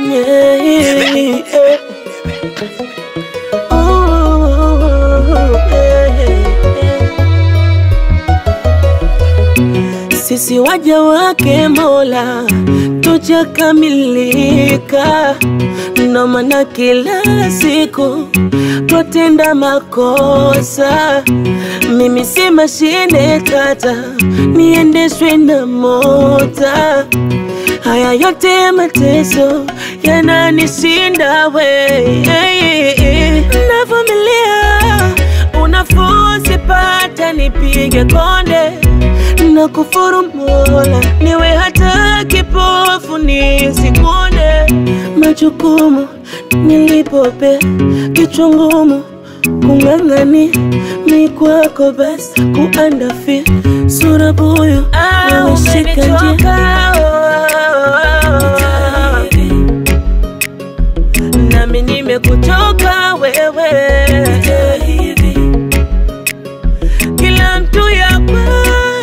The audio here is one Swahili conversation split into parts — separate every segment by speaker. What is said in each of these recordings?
Speaker 1: Yeah, yeah. Ooh, yeah, yeah. Sisi waja wake Mola tujakamilika, ndo maana kila siku twatenda makosa. Mimi si mashine tata, niendeshwe na mota. Haya yote ya mateso yananishinda we, navumilia unafuu sipata, nipige konde na kufuru Mola, niwe hata kipofu nisikuone. Majukumu nilipope kichwa ngumu kung'ang'ani mi kwako basi kuandafi sura buyu umeshika njia nami nimekuchoka wewe kila mtu yakwa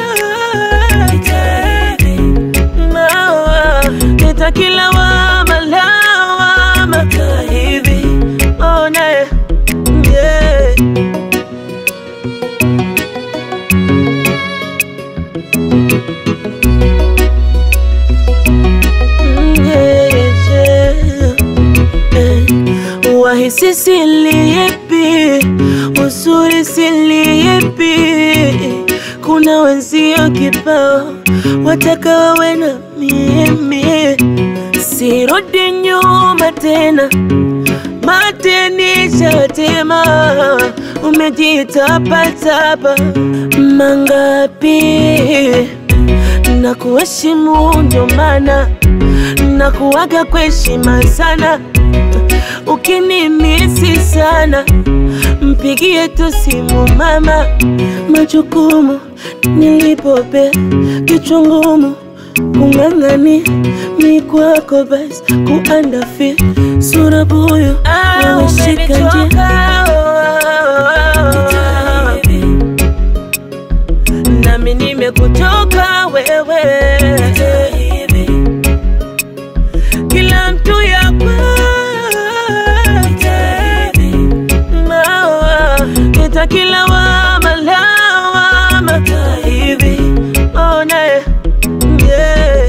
Speaker 1: Nita kila wama lawama hivi ona yeah. Mm, yeah, yeah. Eh, Wahisi siliyepi, uzuri siliyepi, kuna wenzio kibao wataka wawe na mimi, sirudi nyuma tena, matenisha tema, umejitapatapa mangapi na kuheshimu ndo maana na kuwaga kwa heshima sana. Ukinimisi sana, mpigie tu simu mama. Majukumu nilipope kichwa ngumu kung'ang'ani mi kwako basi kuandafi sura buyu umeshika njia nami nimekutoka wewe kila mtu yakwa Nita kila wama lawama hivi ona yeah.